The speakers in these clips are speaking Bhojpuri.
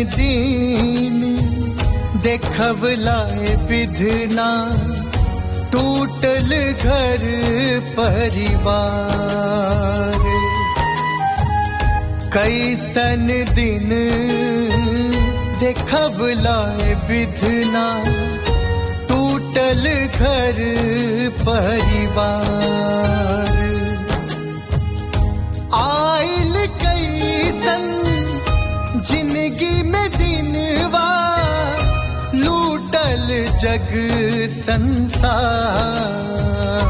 दीन देखवलाए विधना टूटल घर परिवार कैसन दिन देखवलाए विधना टूटल घर परिवार आइल कैसन जिंदगी में दिनवा लूटल जग संसार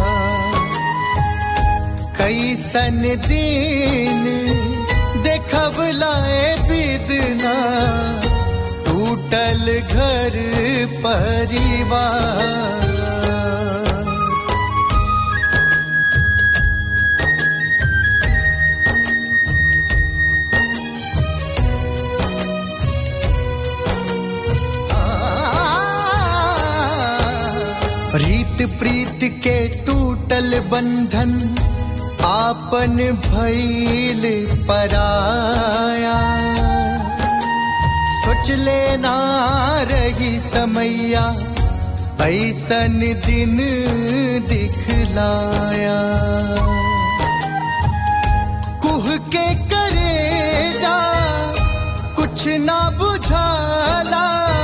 कैसन दिन देखवलाए बिदना टूटल घर परिवार प्रीत प्रीत के टूटल बंधन आपन भैल पराया सोच लेना रही समैया ऐसन दिन दिखलाया कुह के करे जा कुछ ना बुझाला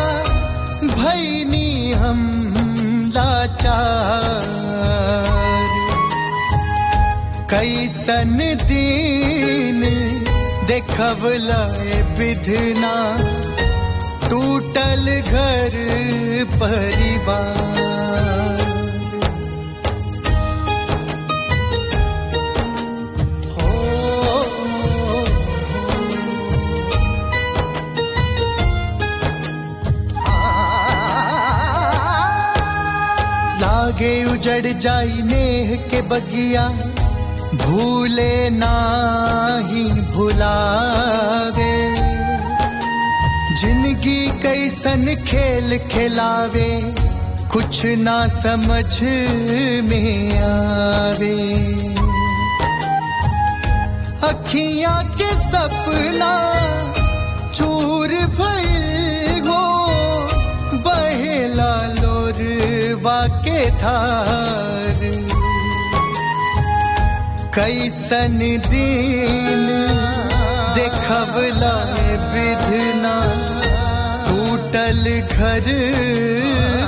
भैनी हम लाचार कैसन दिन देखवलाए विधना टूटल घर परिवार लागे उजड़ जाई नेह के बगिया भूले नाही भुलावे जिंदगी कैसन खेल खिलावे कुछ ना समझ में आवे अखियां के सपना चूर भइल हो बहेला लोरवा के धार कैसन दिन देखवला विधना टूटल घर